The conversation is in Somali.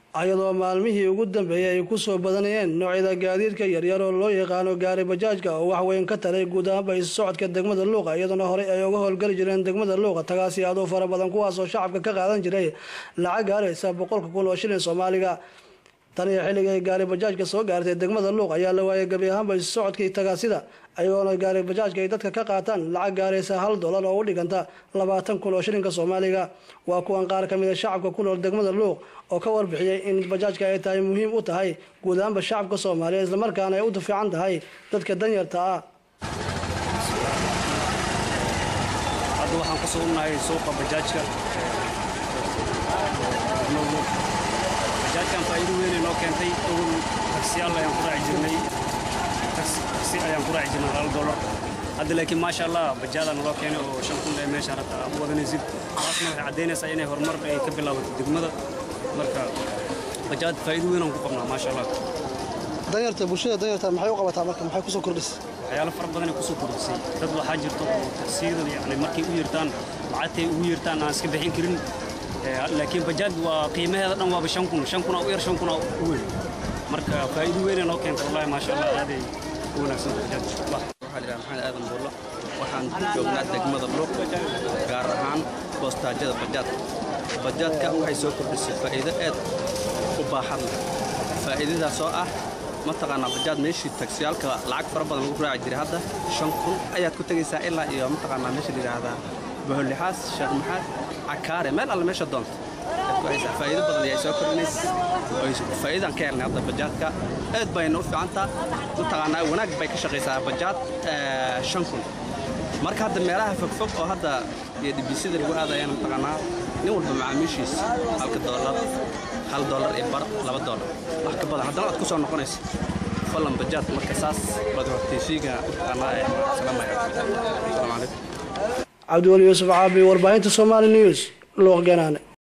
ayadoo maalmihii ugu dambeeyay ay kusoo badanayeen noocyada gaadiidka yaryar oo loo yaqaano gaari bajaajka oo wax weyn ka taray guud ahaanba isu socodka degmada luuqa iyadoona horey ay uga howlgeli jireen degmada luuqa tagaasi aad u fara badan kuwaasoo shacabka ka qaadan jiray lacag gaaraysa boqolka kun oo shilin soomaaliga tan iyo xilliga ay gaari bajaajka soo gaartay degmada luuq ayaa la waayay gebi ahaanba isu socodkii tagaasida ayagoona gaari bajaajka ay dadka ka qaataan lacag gaaraysa hal dollar oo u dhiganta labaatan kun oo shilinka soomaaliga waa kuwan qaar ka mid a shacabka ku nool degmada luuq oo ka warbixiyey in bajaajka ay tahay muhiim u tahay guud ahaanba shacabka soomaaliya islamarkaana ay u fiican tahay dadka danyarta ah hadda waxaan ku sugunnahay suuqa bajaajka bajaajkan faa'iido weynay noo keentay awal taksiyaal ayaan ku raaci jirnay taksi ayaan ku raaci jirnay hal dollar hadda laakiin maasha allah bajaada naloo keenay oo shan kun ee meesha rabta aad u wadanaysid taasna waxay caddaynaysaa inay horumar ay ka bilaabato degmada marka bajaad faa'iido weyn aan ku qabnaa maasha allah danyarta bulshada danyarta maxay u qabataa marka maxay kusoo kordhisay waxyaalo fara badanay kusoo kordhisay dad waxaa jirto oo taksiyada yani markay u yeertaan lacagtay ugu yeertaan aan iska bixin karin laakiin bajaaj waa qiimaheeda dhan waaba shan kun shan kuna u yar shan kuna u weyn marka faa'iido weynay noo keenta wallahi maasha allah aaday u wanaagsan bajaaj waxaa lidhaha maxamed aadan buullo waxaan joognaa degmada luuq gaar ahaan boostaajyada bajaadka bajaadka waxay soo kordhisay faa'iido aad u baaxad leh faa'iidadaas oo ah mataqaanaa bajaad meeshii tagsiyaalka lacag fara badan lagu raaci jiray hadda shan kun ayaad ku tegaysaa ilaa iyo mataqaanaa meesha layidhaahdaa boholixaas sheekh maxaad cakaare meel alle meesha doonta faa'iido badan ayay soo kordhinaysa faa'iidaan ka helnay hadda bajaadka aad bayna u fiicantaa mataqaanaa wanaag bay ka shaqaysaa bajaad shan kun marka hadda meelaha fogfog oo hadda iyo dhibisida lagu aadayana mataqaanaa nin walba macaamiishiis halka doolar hal doolar iyo bar laba doolar wax ka badan haddana aad ku soo noqonaysa falan bajaad marka saas baad hortaysiiga mataqaanaa ee salaamaya asalaamu calaykum cabdiweli yuusuf caabi warbaahinta somali news luuq ganaane